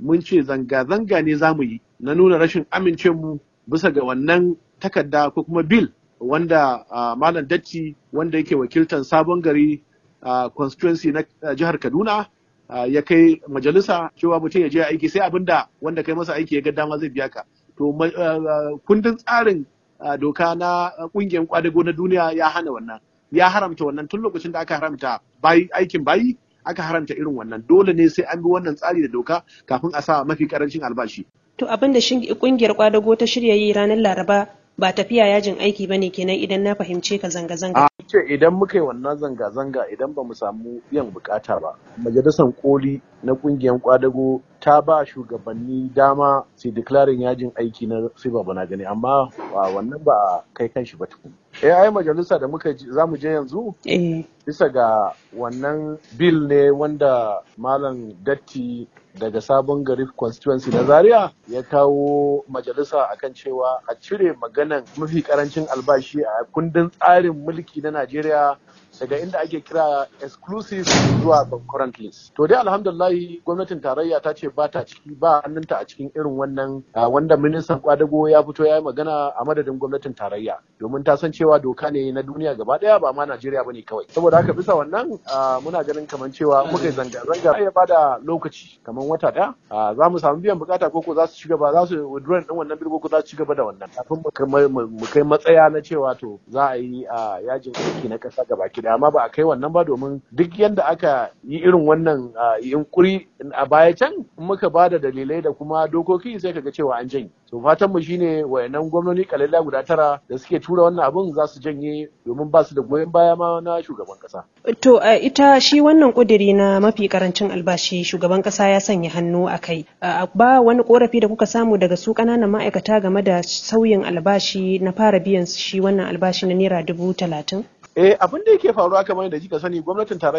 mun ce zanga-zanga ne za mu yi na nuna rashin mu bisa ga wannan takarda ko kuma bil wanda uh, malam datti wanda yake wakiltar sabon gari uh, constituency na uh, jihar kaduna uh, ya kai majalisa cewa mutum ya je aiki sai abinda wanda kai masa aiki ya ga dama zai biya ka to uh, kundin tsarin uh, doka na kungiyar kwadago na duniya ya hana wannan ya haramta wannan tun lokacin da aka haramta bayi aikin bayi aka haramta irin wannan dole ne sai an bi wannan tsari da doka kafin a sa mafi karancin albashi to abin da kungiyar kwadago ta shirya yi ranar laraba ba tafiya yajin aiki bane kenan idan na fahimce ka zanga-zanga. A ce idan muka yi wannan zanga-zanga idan ba mu samu biyan bukata ba. Majalisar koli na kungiyar kwadago ta ba shugabanni dama su declaring yajin aiki na sai ba na gani amma wannan ba kai kan shi ba tukun. Eh ai majalisa da muka za mu je yanzu? Bisa ga wannan bill ne wanda Malam Datti daga sabon gari constituency na zaria ya kawo majalisa akan cewa a cire maganan mafi karancin albashi a kundin tsarin mulki na najeriya daga inda ake kira exclusive zuwa concurrent list to dai alhamdulillahi gwamnatin tarayya ta ce ba ta ciki ba hannunta a cikin irin wannan wanda ministan kwadago ya fito ya yi magana a madadin gwamnatin tarayya domin ta san cewa doka ne na duniya gaba daya ba ma najeriya bane kawai saboda haka bisa wannan muna ganin kamar cewa muka yi zanga-zanga ya bada lokaci kamar wata daya za mu samu biyan bukata ko za su ci gaba za su withdraw din wannan birgo ko za su ci gaba da wannan kafin mu kai matsaya na cewa to za a yi yajin aiki na kasa gaba ki amma ba a kai wannan ba domin duk yadda aka yi irin wannan yunkuri a baya can in muka ba da dalilai da kuma dokoki sai kaga cewa an janye so fatan mu shine wayannan gwamnoni kalalla guda tara da suke tura wannan abun za su janye domin ba su da goyon baya ma na shugaban kasa to ita shi wannan kudiri na mafi karancin albashi shugaban kasa ya sanya hannu a kai ba wani korafi da kuka samu daga su kananan ma'aikata game da sauyin albashi na fara biyan shi wannan albashi na naira dubu talatin Eh abin da yake faruwa kamar da kika sani gwamnatin tarayya